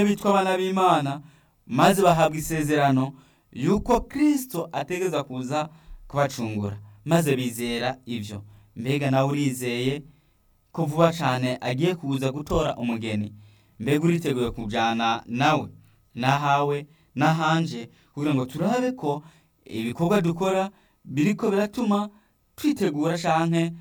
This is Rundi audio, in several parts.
bitwa abana b'imana maze bahabwa isezerano yuko kristo ategereza kuza kubacungura maze bizera ivyo mbega nawe urizeye ko vuba cane agiye kuza gutora umugeni mbega uriteguye kujana nawe nahawe nahanje kugira ngo turabe ko ibikorwa dukora biriko biratuma twitegura canke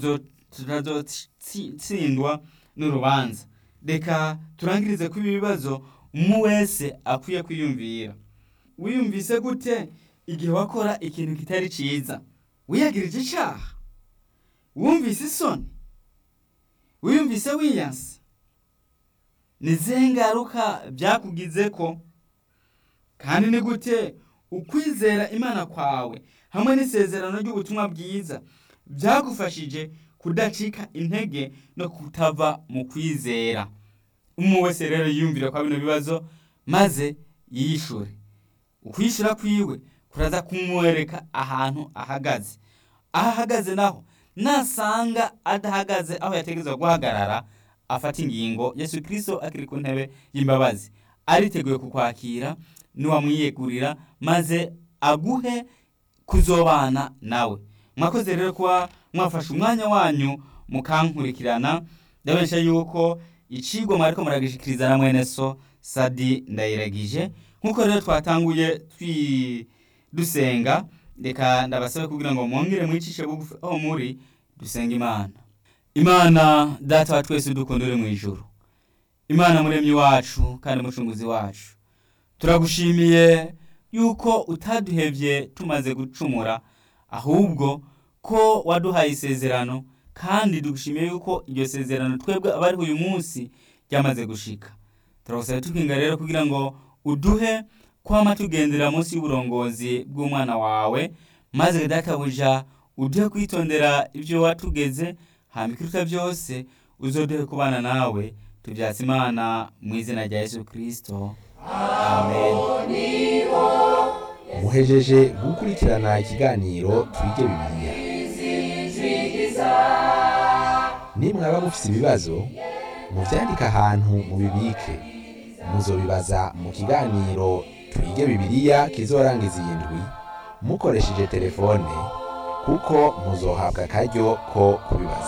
tutazotsindwa n'urubanza reka turangirize ko ibi bibazo umwe wese akwiye kwiyumvira wiyumvise gute igihe wakora ikintu kitari ciza wiyagirije icaha wumvise isoni wiyumvise wiyanse ni zihe ngaruka byakugizeko kandi ni gute ukwizera imana kwawe hamwe n'isezerano ry'ubutumwa bwiza byagufashije kudacika intege no kutava mu kwizera umwe wese rero yiyumvira kwa bino bibazo maze yishure ukwishura kwiwe kuraza kumwereka ahantu ahagaze aho ahagaze naho nasanga adahagaze aho yategerezwa guhagarara afata ingingo yesu kirisito akiri ku ntebe y'imbabazi ariteguye kukwakira niwamwiyegurira maze aguhe kuzobana nawe mwakoze rero kuba mwafashe umwanya wanyu mukankurikirana ndabesha yuko icigwa mwariko muragishikiriza na mwene so sadi ndayiragije nk'uko rero twatanguye twi dusenga reka ndabasabe kugira ngo mwongere mwicishe bugufi aho muri dusenga imana imana data wa twese udukunda uri mu ijuru imana muremyi wacu kandi mucunguzi wacu turagushimiye yuko utaduhevye tumaze gucumura ahubwo ko waduhaye isezerano kandi dugushimiye yuko iryo sezerano twebwe abariho uyu munsi ryamaze gushika turagusaba tukinga rero kugira ngo uduhe kwama tugendera munsi y'uburongozi bw'umwana wawe maze databuja uduhe kwitondera ibyo watugeze hama ikiruta byose uzoduhe kubana nawe tubyatse imana mu izina rya yesu kirisito amen muhejeje gukurikirana ikiganiro twige bibiliya nimwaba mufise ibibazo muvyandike ahantu mubibike muzobibaza mu kiganiro twige bibiliya kizorangiza iyi ndwi mukoresheje telefone kuko muzohabwa akaryo ko kubibaza